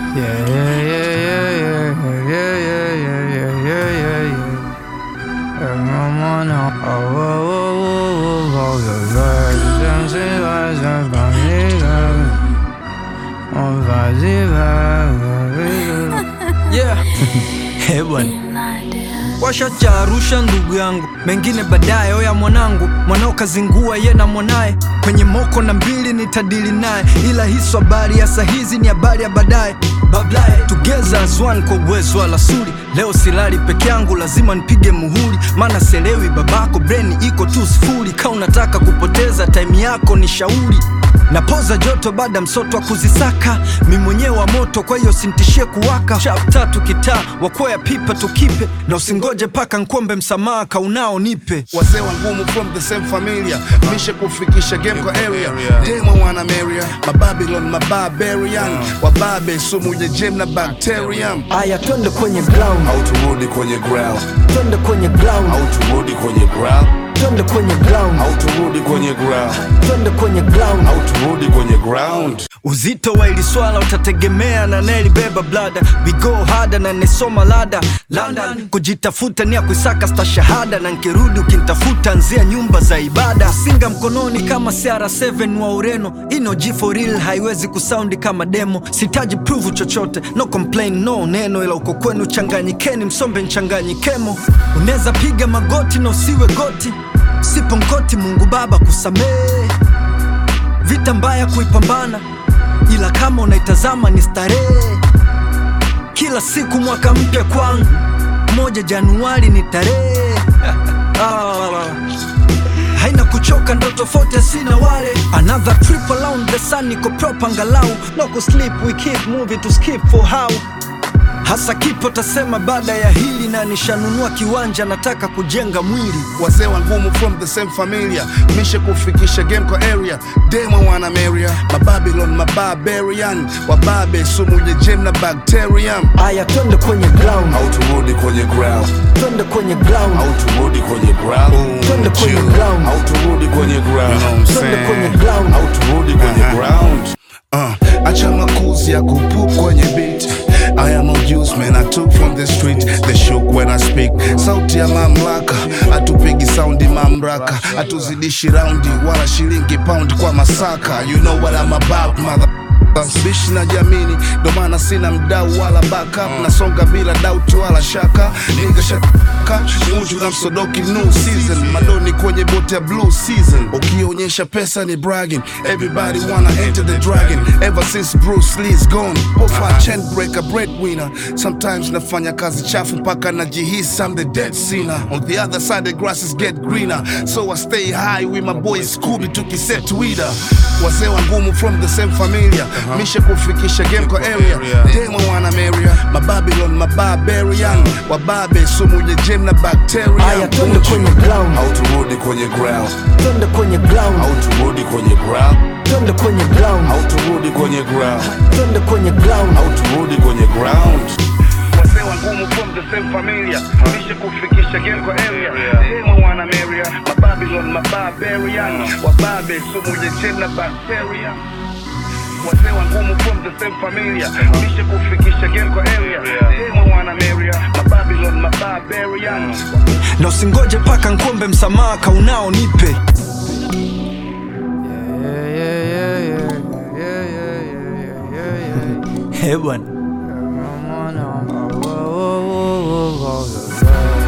Yeah, yeah, yeah, yeah, yeah, yeah, yeah, yeah, yeah, yeah, yeah. And I'm on a- oh, oh, oh, oh, oh, oh, the vibes, and see vibes, and funny vibes. Oh, vibes, vibes. Yeah. Eh, bwana washa cha Arusha ndugu yangu, mengine baadaye. Oya mwanangu, mwanao kazingua ye na mwanaye kwenye moko na mbili nitadili naye, ila hiso habari ya sahizi ni habari ya baadaye. Bablaye together as one kwa uwezo wa lasuri. Leo silali peke yangu, lazima nipige muhuri, maana selewi babako, breni iko tu sifuri. Ka unataka kupoteza time yako ni shauri napoza joto baada msoto wa kuzisaka mi mwenyewe wa moto kwa hiyo sintishie kuwaka chap tatu kitaa wakwea pipa tukipe na usingoje paka nkombe msamaha kaunao nipe wazee wa ngumu from the same familia mishe kufikisha game kwa area demo wana meria mababylon mabarbarian wababe sumu ya jem na bacterium aya twende kwenye ground au turudi kwenye ground twende kwenye ground au turudi kwenye ground twende kwenye ground au turudi kwenye ground twende kwenye ground au turudi kwenye ground uzito wa ili swala utategemea na nelibeba blada we go harder na nesoma lada London kujitafuta ni ya kuisaka sta shahada na nkirudi ukintafuta nzia nyumba za ibada singa mkononi kama CR7 wa Ureno ino G for real haiwezi kusaundi kama demo sitaji prove chochote no complain no neno ila uko kwenu changanyikeni msombe nchanganyikemo unaweza piga magoti na usiwe goti sipo nkoti Mungu Baba kusamehe vita mbaya kuipambana, ila kama unaitazama ni starehe. Kila siku mwaka mpya kwangu, moja Januari ni tarehe Ah, haina kuchoka, ndo tofauti sina wale. Another trip around the sun, niko proper angalau, no kusleep, we keep moving to skip for how hasa kipo tasema baada ya hili, na nishanunua kiwanja, nataka kujenga mwili wazee wa ngumu from the same familia mishe kufikisha game kwa area demo wana meria mababylon mabarbarian wababe sumu ya jem na bacterium aya, twende kwenye ground, au turudi kwenye ground twende kwenye ground, au turudi kwenye ground twende kwenye ground, au turudi kwenye ground twende kwenye ground. au turudi kwenye ground Uh, acha makuzi ya kupup kwenye beat I am a juice man I took from the street They shook when I speak Sauti ya mamlaka Hatupigi saundi mamraka Hatuzidishi raundi Wala shilingi pound kwa masaka You know what I'm about mother bishi na jamini ndo maana sina mdau wala backup nasonga bila doubt wala shaka niga shaka munju na msodoki new season madoni kwenye bote ya blue season ukionyesha pesa ni bragging everybody wanna enter the dragon ever since Bruce Lee's gone pofa chain breaker breadwinner sometimes nafanya kazi chafu mpaka najihisi I'm the dead sinner on the other side the grasses get greener so I stay high with my boy Scooby tukiset Twitter wazee wa ngumu from the same familia mishe kufikisha game kwa area demo wana meria mababylon mabarbarian wababe sumu ya jem na aya, bacteria twende kwenye ground, au turudi kwenye ground twende kwenye ground, au turudi kwenye ground twende kwenye ground, au turudi kwenye ground twende kwenye ground. au turudi kwenye ground wazee wa ngumu from the same familia mishe kufikisha game kwa area demo wana meria mababylon mabarbarian wababe sumu ya jem na bacteria wazee wa ngumu from the same familia mishe kufikisha game kwa area demo wana meria mababylon mabarbarian na usingoje paka nkombe msamaha kaunao nipe Eh bwana